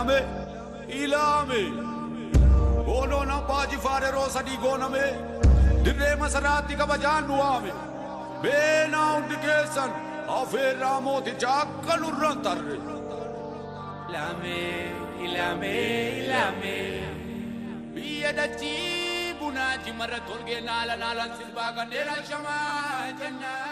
ilame ilame goonoon abbaa jifaar yeroo sadii gooname dirree masaraatti kabajaan nu waame beenaa hundi keessan afeerraa mooticha akka nurran tarre Ilame, ilame, ilame. biyya dachii bunaati marra tolgee naala naalan sirbaa kanneen shamaa jennaa.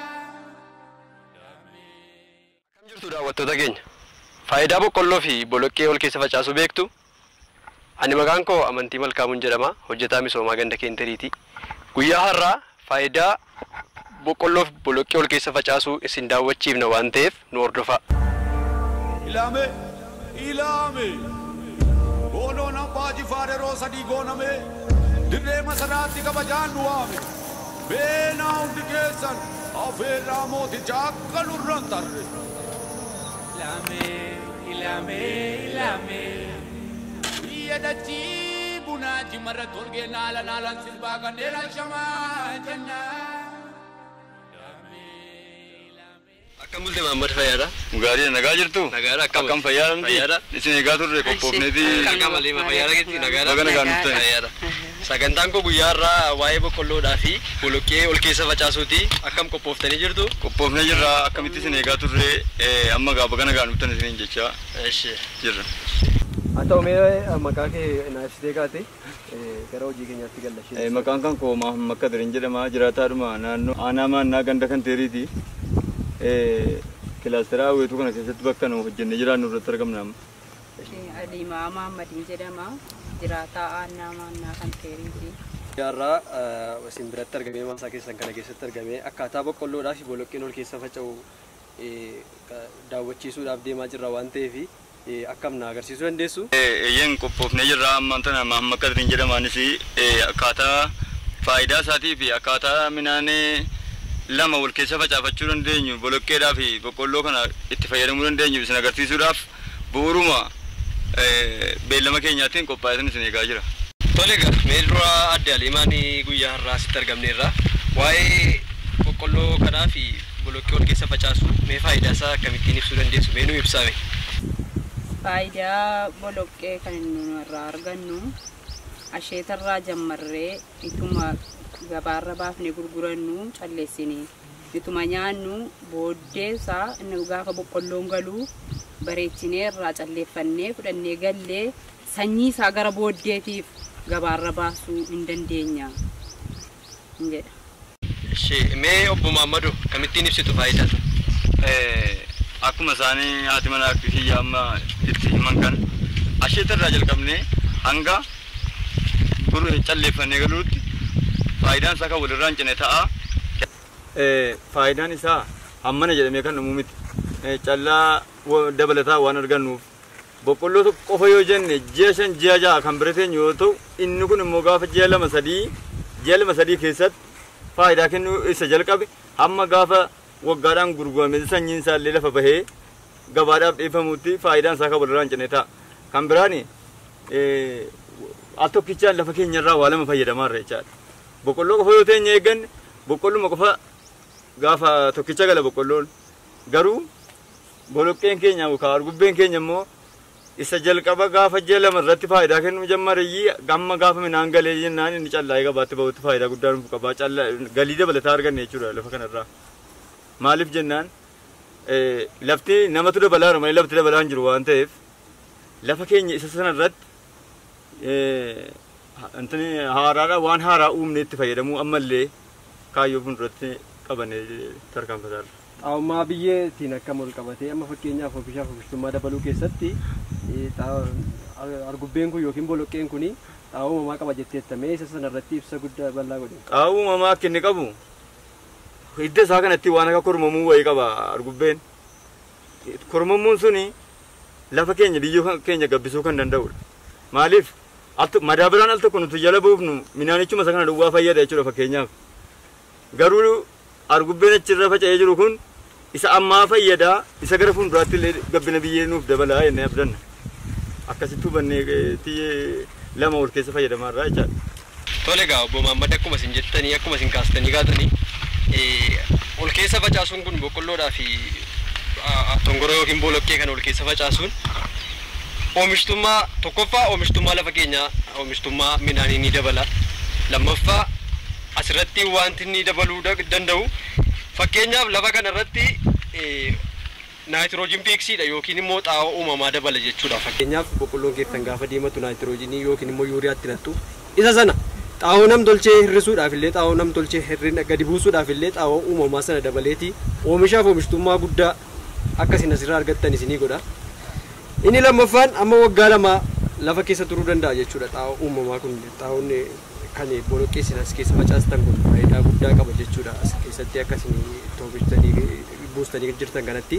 Akkam jirtu daawwattoota keenya. Faayidaa boqqolloo fi boloqqee ol keessa facaasuu beektu? Ani maqaan koo Amantii Malkaamuun jedhama. Hojjetaa misoomaa ganda keentariiti. Guyyaa har'aa faayidaa boqqolloo fi boloqqee ol keessa facaasuu isin daawwachiifna waan ta'eef nu hordofaa. ilame ilame goonoon abbaa jifaar yeroo sadii gooname dirree masaraatti kabajaan nu waame beenaa hundi keessan afeerraa mooticha akka nurran tarre Ilame, ilame, ilame. biyya dachii bunaati marra tolgee naala naalan sirbaa kanneen shamaa jennaa. Akkam bulte Mahammad Fayyaadha? Gaarii nagaa jirtu? Nagaadha akkam? Akkam fayyaadha miti? Fayyaadha. Isin eegaa turre qophoofneeti. Akka malee fayyaadha jechuun nagaadha. Baga nagaan dhuftan. Fayyaadha. Sagantaan koo guyyaa har'aa waa'ee boqqolloodhaa fi boloqqee ol keessa facaasuuti. Akkam qophooftanii jirtu? Qophoofnee jirra akkamitti isin eegaa turre eh, amma gaa baga nagaan dhuftan isiniin jechaa Eshi. jirra. Haa ta'u mee maqaa kee naaf ibsitee kaate gara hojii keenyaatti Eh, gallashee. Maqaan kan koo Mahammed Kadirin jedhama jiraataadhuma naannoo aanaa maannaa ganda kan teeriiti. Eh, Kilaasteraa weetuu kana keessatti bakka nu hojjennee jiraannu irratti argamna amma. Alimaa Mahammadiin jedhama. Jiraataa aanaa maannaa kan teeriiti. Jaarraa isin biratti argamee maasaa keessan kana keessatti argamee akkaataa boqqolloodhaa fi boloqqeen ol keessa faca'u eh, ka- daawwachiisuudhaaf deemaa jirra waan ta'eef eh, akkam na agarsiisuu dandeessu. Eh, Eeyyeen qophoofnee jirra ammaan tana Mahammed Kadirin jedhamaanis eh, akkaataa faayidaa isaatii fi akkaataa midhaan eh, lama wal keessa facaafachuu dandeenyu boloqqeedhaa fi boqqolloo kana itti fayyadamuu dandeenyu isin agarsiisuudhaaf bu'uuruma eh, beellama keenyaatiin qophaa'ee isin eegaa jira. Tole egaa mee dura adde Aliimaan guyyaa har'aa asitti argamneerra waa'ee boqqolloo kanaa fi boloqqee ol keessa facaasu mee faayidaa isaa akkamittiin ibsuu dandeessu mee nu ibsaame. Faayidaa boloqqee kan nu irraa argannu asheetarraa jammarree ituma gabaarra baafnee gurgurannu calleessinee ituma nyaannu booddee isaa inni gaafa boqqolloon galuu bareechinee irraa calleeffannee fudhannee gallee sanyii isaa gara booddeetiif gabaarra baasuu hin dandeenya hin jedha. Ishee mee obbo Maammadu akkamittiin ibsitu faayidaa? Eh, akkuma isaanii haati manaa fi kiyya amma itti himan kan asheetarraa jalqabnee hanga gurra calleeffannee galuutti faayidaan isaa kan walirraa hin cine ta'a. Faayidaan isaa hammana jedhamee kan dhumu miti. Eh, Callaa wa- dabalataa waan argannuuf boqqolloo tokko qofa yoo jenne ji'a shan ji'a ja'a kan bira teenyu yoo ta'u inni kun immoo gaafa ji'a lama sadii ji'a lama sadii keessatti faayidaa kennuu isa jalqabe hamma gaafa waggaadhaan gurgurame sanyiin isaa illee lafa bahee gabaadhaaf dhiyeeffamutti faayidaan isaa kan walirraa hin cine ta'a. Kan biraan al tokkichaan lafa keenyarraa waa lama fayyadamaarra jechaadha. Boqqolloo qofa yoo teenya eegganne boqqolluma qofa gaafa tokkicha gala boqqolloon garuu boloqqeen keenya yookaan argubbeen keenya immoo isa jalqaba gaafa ji'a lama irratti faayidaa kennuu jammareyyii gamma gaafa midhaan galee jennaan inni callaa'ee gabaatti bahutti faayidaa guddaa nuuf qaba callaa galii dabalataa arganne jechuudha lafa kanarraa maaliif jennaan eh, lafti namatu dabalaa malee lafti dabalaa hin jiru waan ta'eef lafa keenya isa sana irratti eh, ha- antini haaraadha waan haaraa uumne itti fayyadamuu ammallee kaayyoo fuulduratti qabannee tarkaanfataarra. Xaa'ummaa biyyeetiin akkam ol qabatee amma fakkeenyaaf oomishaaf oomishtummaa dabaluu keessatti eh, xaa- ar- argubbeen kun yookiin boloqqeen kun xaa'oo uumamaa qaba jetteettamee isa sana irratti ibsa guddaa bal'aa godhe. Xaa'oo uumamaa akka inni qabu hidda isaa kanatti waan akka kormamuu wayii qaba argubbeen. Kormamuun suni lafa keenya biyyoo keenya gabbisuu kan danda'udha. Maaliif al to- madaabaraan al tokko nuti jala buufnu midhaanichuma isa kana duwwaa fayyada jechuudha fakkeenyaaf. Garuu argubbeen achirra faca'ee jiru kun isa ammaa fayyadaa isa gara fuulduraatti illee gabbina biyyee nuuf dabalaa jennee abdanna. Akkasitti hubannee eh, tiyyee lama wal keessa fayyadamaarraa jechaadha. Tole egaa obbo Maammad akkuma isin jettanii akkuma isin kaastanii kaatanii eh, ol keessa facaasuun kun boqqolloodhaa fi ah, tongoroo yookiin boloqqee kan ol keessa facaasuun oomishtummaa tokkoffaa oomishtummaa lafa keenyaa oomishtummaa midhaanii ni dabala lammaffaa asirratti wanti inni dabaluu da- danda'u fakkeenyaaf lafa kana irratti naayitiroojiin piiksiidha yookiin immoo xaa'oo uumamaa dabala jechuudha fakkeenyaaf boqqolloon keessan gaafa diimatu naayitiroojiinii yookiin immoo yuuriyaatti nattu isa sana xaa'oo nam tolchee hirrisuudhaaf illee xaa'oo nam tolchee hirrina gadi buusuudhaaf illee xaa'oo uumamaa sana dabaleeti oomishaaf oomishtummaa guddaa akkasiin asirraa argattan isinii godha inni lammaffaan amma waggaa lama lafa keessa turuu danda'a jechuudha xaa'oo uumamaa kun xaa'oon kan boloqqeessin as keessa facaastan kun faayidaa guddaa qaba jechuudha as keessatti akkasiin oomishtanii buustanii jirtan kanatti.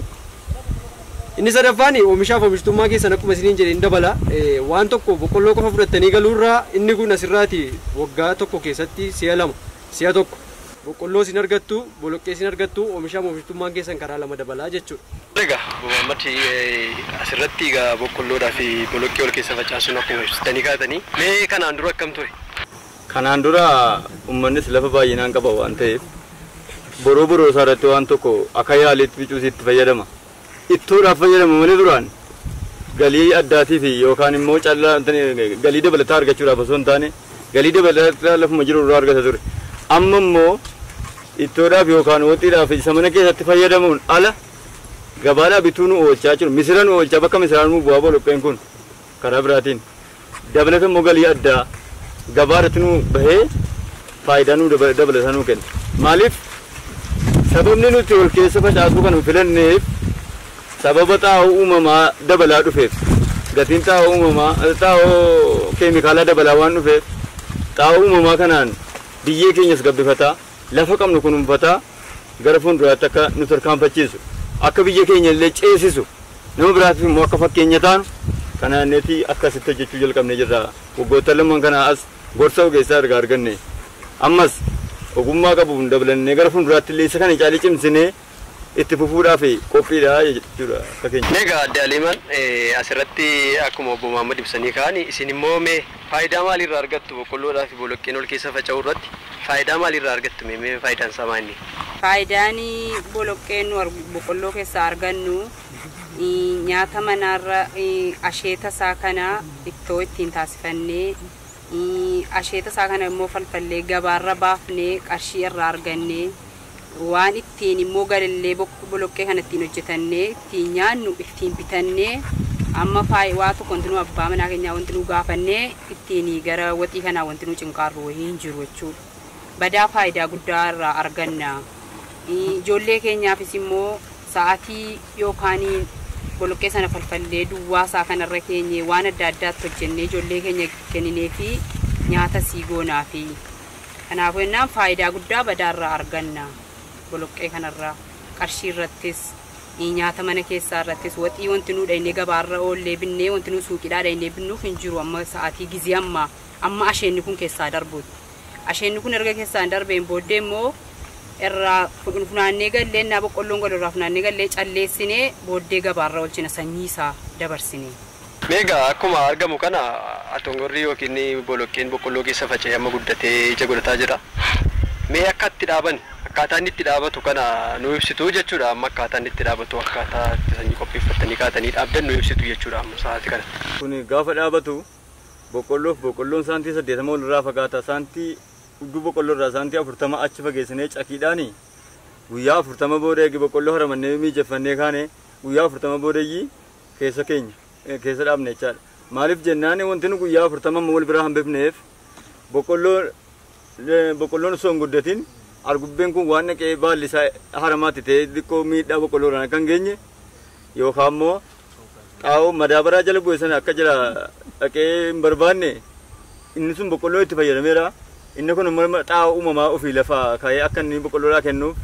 Inni sadaffaan oomishaaf oomishtummaa keessan akkuma isiniin jedhe hin dabala. Eh, Waan tokko boqqolloo qofa fudhattanii galuurraa inni kun asirraati waggaa tokko keessatti si'a lama si'a tokko boqqolloo isin argattu boloqqee isin argattu oomishaaf oomishtummaan keessan karaa lama dabalaa jechuudha. Egaa Muhammad asirratti egaa boqqolloodhaa fi boloqqee ol keessa facaasuun akkuma ibsitanii kaatanii mee kanaan dura akkam ture? Kanaan dura uummannis lafa baay'inaan qaba waan ta'eef boroo boroo isaa irratti waan tokko akka yaalitti bicuus itti fayyadama. Ittoodhaaf fayyadama malee duraan galii addaatii fi yookaan immoo callaa galii dabalataa argachuudhaaf osoo hin taane galii dabalataa lafuma jiru irraa argata ture. Amma immoo ittoodhaaf yookaan waxiidhaaf isa mana keessatti fayyadamuun ala gabaadhaa bituu nu oolchaa jiru. Misira nu oolchaa bakka misiraan nu bu'aa boloqqeen kun karaa biraatiin. Dabalata immoo galii addaa gabaadhaatti nu bahee faayidaa nu dabalataa nu kenna. Maaliif sababni nuti ol keessa facaasuu kan filanneef sababa xaa'oo uumamaa dabalaa dhufeef gatiin xaa'oo uumamaa xaa'oo keemikaalaa dabalaa waan dhufeef xaa'oo uumamaa kanaan biyyee keenyas gabbifataa lafa qabnu kunuunfataa gara fuulduraatti akka nu tarkaanfachiisu akka biyya keenya illee ceesisu nama biraatiif immoo akka fakkeenya taanu kanaaneeti akkasitti hojjechuu jalqabne jirra waggoota lamaan kanaa as gorsa ogeessaa erga arganne ammas ogummaa qabuun dabalannee gara fuulduraatti illee isa kana caalii cimsinee itti fufuudhaaf qophiidha jechuudha akka keenya. Egaa adde Aliimaan asirratti akkuma obbo Muhammad ibsanii ka'an isin immoo mee faayidaa maalirraa argattu boqqolloodhaa fi boloqqeen ol keessa faca'uu irratti faayidaa maalirraa argattu mee mee faayidaan isaa maali? Faayidaan boloqqeen nu arg- boqqolloo keessaa argannu eh, nyaata manaarra eh, asheeta isaa kana ittoo ittiin taasifannee eh, asheeta isaa kana immoo falfallee gabaarra baafnee qarshii irraa argannee waan ittiin immoo galallee bok- boloqqee kana ittiin hojjetannee ittiin nyaannu ittiin bitannee amma faay waa tokko wanti nu abbaa manaa keenyaa wanti nu gaafannee ittiin gara waxii kanaa wanti nu cinqaarru wayii hin jiru jechuudha. Badaa faayidaa guddaa irraa arganna. Ijoollee keenyaafis immoo sa'aatii yookaan boloqqee sana falfallee duwwaa isaa kanarra keenye waan adda addaatti hojjennee ijoollee keenya kenninee fi nyaata sii goonaa fi kanaafuu jennaan faayidaa guddaa badaarraa arganna boloqqee kanarraa qarshii irrattis nyaata mana keessaa irrattis waxii wanti nu dhaynee gabaarra oollee binnee wanti nu suuqidhaa dhaynee binnuuf hin jiru amma sa'aatii gizii amma amma asheenni kun keessaa darbuuti. asheenni kun erga keessaan darbeen booddee immoo irraa funaannee gallee innaa boqqolloon godhu irraa funaannee gallee calleessinee booddee gabaarra oolchina sanyii isaa dabarsinee. Meegaa akkuma argamu kana atongorri yookiin boloqqeen boqqolloo keessa faca'ee amma guddatee ija godhataa jira. Mee akka itti dhaaban akkaataa inni itti dhaabatu kana nu ibsitu jechuudha amma akkaataa inni itti dhaabatu akkaataa itti sanyii qopheeffatanii kaatanii dhaabdan nu ibsitu jechuudha amma sa'aatii kana. Kun gaafa dhaabatu boqqolloof boqqolloon saantii saddeetama ol irraa fagaata saantii hudduu boqqolloo irraa saantii afurtama achi fageessinee cakiidhaani guyyaa afurtama booda eegi boqqolloo haramannee miijeffannee kaane guyyaa afurtama boodeyyii keessa keenya eh, keessa dhaabne jechaadha. Maaliif jennaan wanti nu guyyaa afurtama amma wal biraa hambifneef boqqolloo eh, boqqolloon osoo hin guddatin argubbeen kun waan naqee baalli isaa haramaatti ta'ee xiqqoo miidhaa boqqolloo irraan akka hin geenye yookaan immoo xaa'oo madaabaraa jala bu'e sana akka jira dhaqee hin barbaanne inni sun boqqolloo itti fayyadameera inni kun immoo xaa'oo uumamaa ofii lafaa ka'ee akka inni boqqolloodhaa kennuuf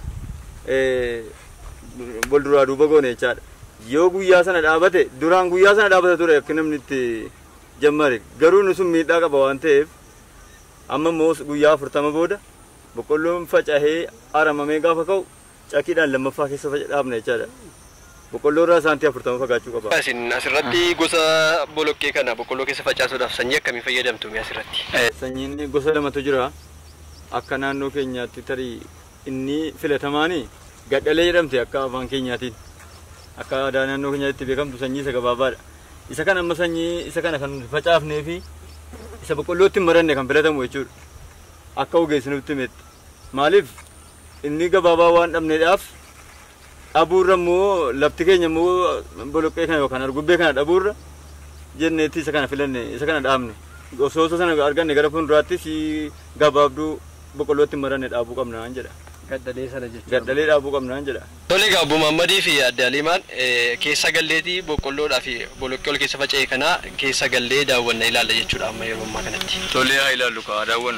wal duraa duuba goone jechaadha. Yoo guyyaa sana dhaabate duraan guyyaa sana dhaabata ture akka namni itti jammare garuu inni sun miidhaa qaba waan ta'eef amma immoo guyyaa afurtama booda boqqolloon faca'ee haramamee gaafa ka'u cakiidhaan lammaffaa keessa dhaabna jechaadha. Boqqolloo irraa saantii afurtama fagaachuu qaba. Isin asirratti gosa boloqqee kana boqqolloo keessa facaasuudhaaf sanyii akkamii fayyadamtu mee asirratti? Sanyiin gosa lamatu jira. Akka naannoo keenyaatti tarii inni filatamaani gadhalee jedhamte akka afaan keenyaatiin. Akka aadaa naannoo keenyaatti beekamtu sanyii isa gabaabaadha. isa kana amma sanyii isa kana kan facaafnee fi isa boqqollootti hin maranne kan filatamu jechuudha akka ogeessinutti himetti maaliif inni gabaabaa waan dhabneedhaaf dhabuurra immoo lafti keenya immoo boloqqee kana yookaan argubbee kana dhabuurra jenneetti isa kana filanne isa kana dhaabne osoo isa sana arganne gara fuulduraatti si gabaabduu boqqollootti hin maranne dhaabuu qabnaan jedha gaddalee sana jechuudha. gaddalee dhaabuu qabnaan jedha. Tole egaa Obbo Maammadii fi Adde Aliimaan eh, keessa galleetii boqqolloodhaa fi boloqqee ol keessa faca'e kana keessa gallee daawwanna ilaalla jechuudha amma yeroo ammaa kanatti. Tolee haa ilaallu kaa daawwannu.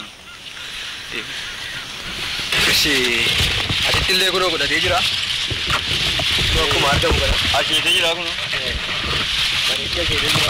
Ishi asitti illee kunoo godhatee jira. Kunoo akkuma argamu kana. Asheetee jira kun. Bareeddee asheetee jira.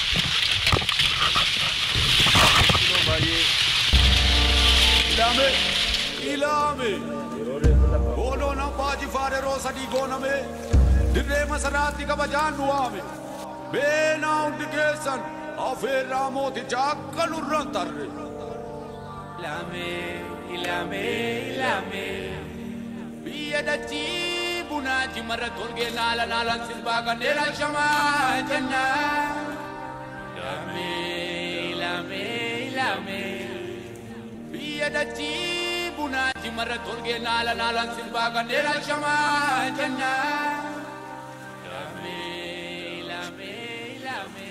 Kunoo baay'ee ilame ilame goonoon abbaa jifaar yeroo sadii gooname dirree masaraatti kabajaan nu waame beenaa hundi keessan afeerraa mooticha akka nurran tarre ilame ilame ilame biyya dachii bunaati marra tolgee naala naalan sirbaa kanneen shamaa jenna ilame ilame ilame biyya dachii bunaati marra tolgee naala naalan sirbaa kanneen shamaa jenna ilame ilame ilame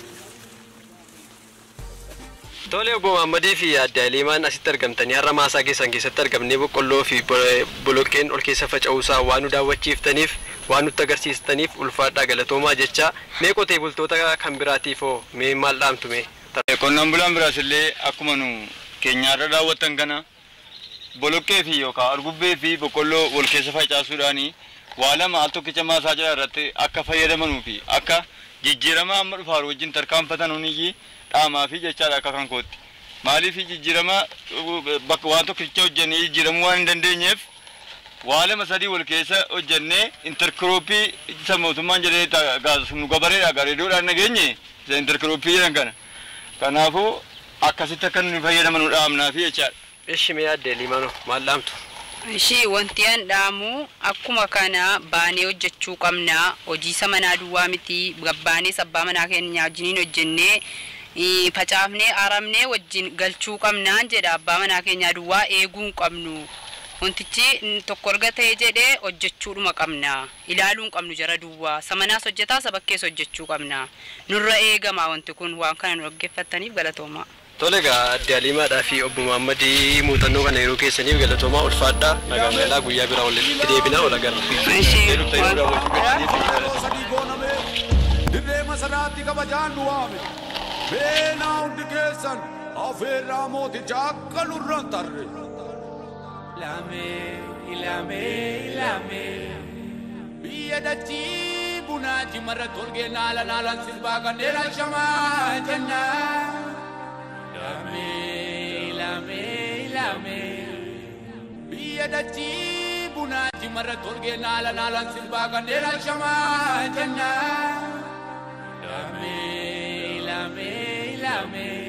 Tole obbo Maammadii fi Adde Aliimaan asitti argamtanii har'a maasaa keessan keessatti argamnee boqqolloo fi bo- boloqqeen ol keessa faca'uusaa waan nu daawwachiiftaniif waan nutti agarsiistaniif ulfaadhaa galatoomaa jecha mee qotee bultoota kan biraatiif hoo mee maal dhaamtu mee? Qonnaan bulaan biraas illee akkuma nu keenyaarra daawwattan kana boloqqee fi yookaan argubbee fi boqqolloo wal keessa facaasuudhaani waa lama al tokkicha maasaa jala irratti akka fayyadamanuu fi akka jijjiirama amma dhufaaru wajjin tarkaanfatan huniyyi dhaamaa fi jechaadha akka kan kootti. Maaliif jijjiirama uh, bakka waan tokkicha hojjennee jijjiiramuu waan hin dandeenyeef waa lama sadii wal keessa hojjennee intarkirooppii isa mootummaan jedhee ta- gaas- nu gabareedha gareedoodhaan nageenye isa intarkirooppii jedhan kana. Kanaafuu akkasitti akka nu fayyadaman nu dhaamnaa fi jechaadha. Ishi mee Adde Aliimaan hoo maal dhaamtu? Ishii wanti an dhaamu akkuma kana baanee hojjechuu qabna. Hojii isa manaa duwwaa miti. Gabbaanee abbaa manaa keenya wajjiniin hojjennee ii, facaafnee aramnee wajjin galchuu qabnaan jedha abbaa manaa keenya duwwaa eeguu hin qabnu. Wantichi mm, tokko erga ta'e jedhee hojjechuudhuma qabna. Ilaaluu hin qabnu jara duwwaa. Samanaas hojjetaa sabakkees hojjechuu qabna. Nurra eegama wanti kun waan kana nu dhaggeeffattaniif galatooma. Tole egaa Adde Aliimaadhaa fi obbo Maammadii muuxannoo kana yeroo keessaniif galatoomaa ulfaadhaa nagaan galaa guyyaa biraa walitti deebinaa ol agarra. yeroo sadii gooname dirree masaraatti kabajaan nu waame beenaa hundi keessan afeerraa mooticha akka nurran tarre ilame ilame ilame biyya dachii bunaati marra tolgee naala naalan sirbaa kanneen shamaa jenna ilame ilame ilame biyya dachii bunaati marra tolgee naala naalan sirbaa kanneen shamaa jenna ilame ilame ilame